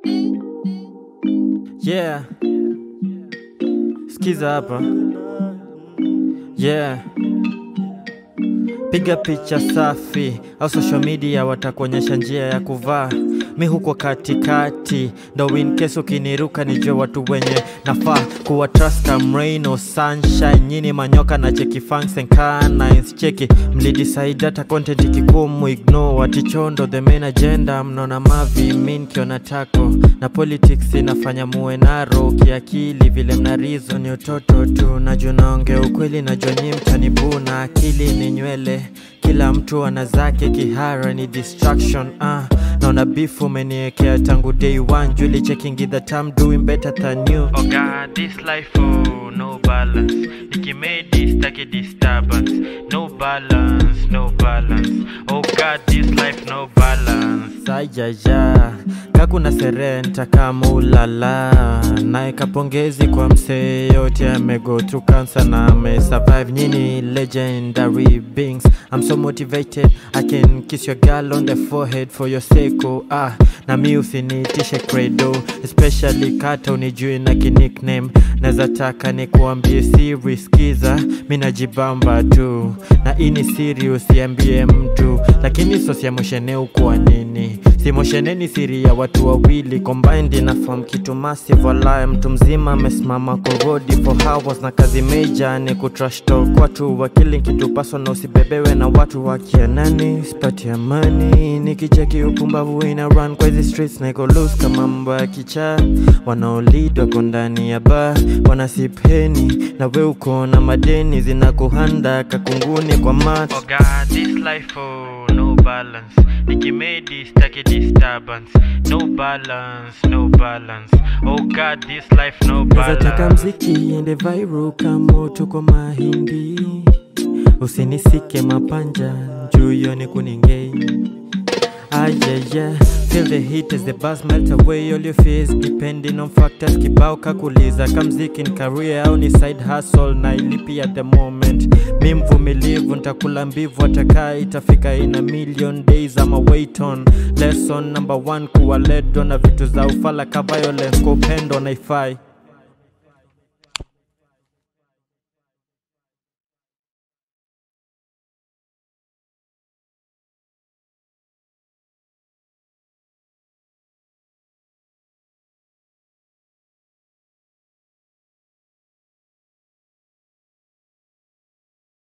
Yeah. Skiza hapa. Yeah. Piga picha safi au social media watakuonyesha njia ya kuvaa. Mi huko katikati, ndo in case ukiniruka nijue watu wenye nafaa kuwa trust am rain or sunshine. Nyini manyoka na cheki funks and canines cheki mlidecide hata content ikikumu ignore atichondo the main agenda mnaona mavi min kiona tako na politics inafanya muwe naro kiakili vile mna reason ni utoto tu najua naongea ukweli najua nyi mtanibuna akili ni nywele kila mtu ana zake kihara ni distraction ah naona beef umeniekea tangu day one juli checking that I'm doing better than you oh god this life oh no balance ikimedi staki disturbance no balance no balance oh god this life no balance ajaja kakuna serenta kama ulala naeka pongezi kwa msee yote amego through cancer na amesurvive nyini legendary beings I'm so motivated I can kiss your girl on the forehead for your sake oh, ah na mi usinitishe credo especially kata unijui na kinickname naweza taka nikuambie siri skiza mi najibamba tu na ini siri usiambie mtu lakini sosiamoshene ukuwa nini simosheneni siri ya watu wawili combined ina form kitu massive walaya mtu mzima amesimama kwa rodi for hours na kazi meja ni kutrash talk watu wakili kitu paso na usibebewe na watu wakianani sipati amani nikicheki upumbavu ina run kwa hizi streets na iko loose kama mambo ya kichaa wanaolid wako ndani ya bar wanasipeni na we uko na madeni zinakuhanda kakunguni kwa mat oh God, this life oh, no balance nikimedi staki disturbance no balance no balance oh god this life no Nazataka balance mziki iende viral kama tuko mahindi, usinisike mapanja juu hiyo ni kuningei. Ah, yeah, yeah. Feel the heat as the buzz melt away all your fears depending on factors kibao kakuliza kamziki ni career au ni side hustle na ilipi at the moment mi mvumilivu ntakula mbivu atakaa itafika in a million days ama wait on lesson number one kuwa led on na vitu za ufala ka violence kwa upendo naifai